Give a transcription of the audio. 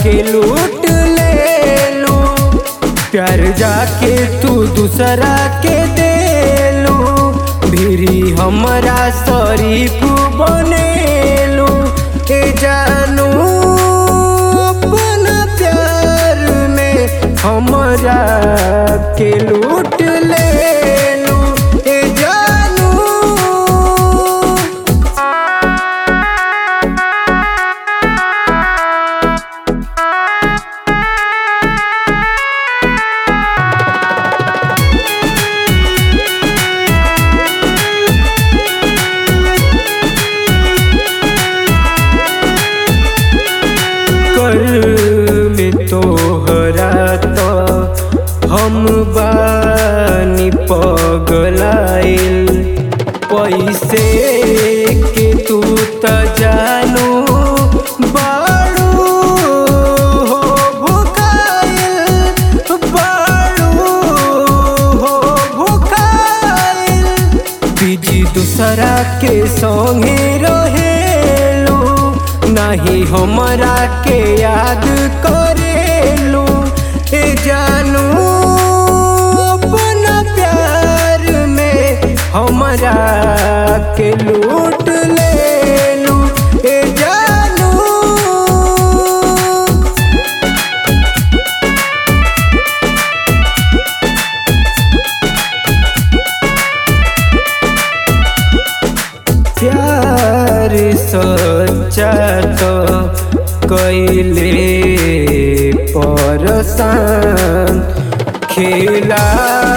के लूट ले लू प्यार जाके तू दूसरा के दे लू भिरी हमरा शरीफ बनेलू के जानू अपना प्यार में हमरा के लूट ले लू ए जानू कर में तोहरा तो हम बानी पगलाइल पैसे के तू त जानू बाड़ू हो भुकाइल बाड़ू हो भुकाइल बीजी दूसरा के संगे रहेलू नहीं हमरा के याद करेलू ए जानू अपना प्यार में हमरा के लूट लेलू ए जानू प्यार सच्चा तो कैले परसान खेला